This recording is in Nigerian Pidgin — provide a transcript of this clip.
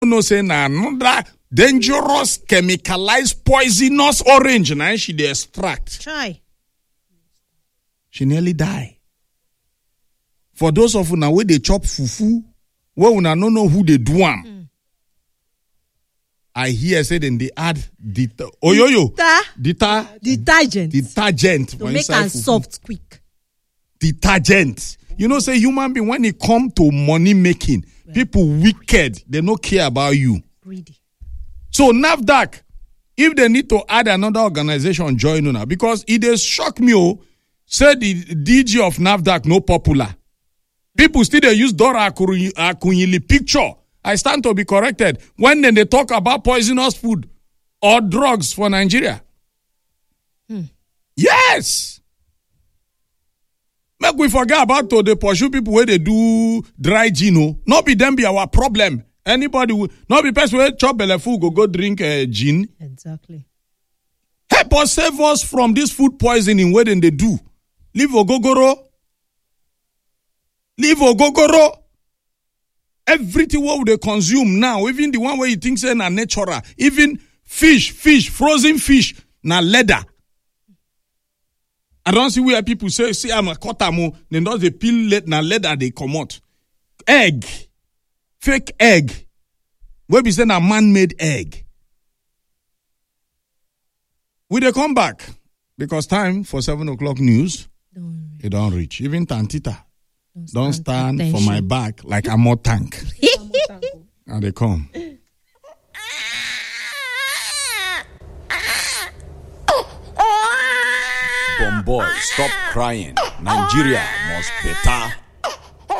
know say na another dangerous chemicalized poisonous orange na she dey extract Try. she nearly die for those of una wey dey chop fufu wey una no know who dey do am i hear say dem dey add det oyoyo Ta deta detergent detergent to for make inside am fufu. soft quick. detergent. You know, say human being when it come to money making, people wicked. They no care about you. Greedy. So NAFDAC, if they need to add another organization, join una because it is shock me. Oh, say the DG of NAFDAC no popular. People still they use Dora Akuru- Akunyili picture. I stand to be corrected when then they talk about poisonous food or drugs for Nigeria. Yes. Make we forget about to the pursue people where they do dry gin. oh. Not be them be our problem. Anybody will not be person where chop belle full go go drink uh, gin. Exactly. Help us save us from this food poisoning where then they do. Leave ogogoro. Leave ogogoro. Everything what they consume now, even the one where you think say na natural, even fish, fish, frozen fish, na leather. I don't see where people say, see, I'm a cotamo, then does the peel let na leather they come out. Egg, fake egg, where be say na man-made egg. We they come back because time for seven o'clock news Don't, it don't reach. Even Tantita don't, don't stand for my back like a more tank. and they come. Bomboy, stop crying. Nigeria must better.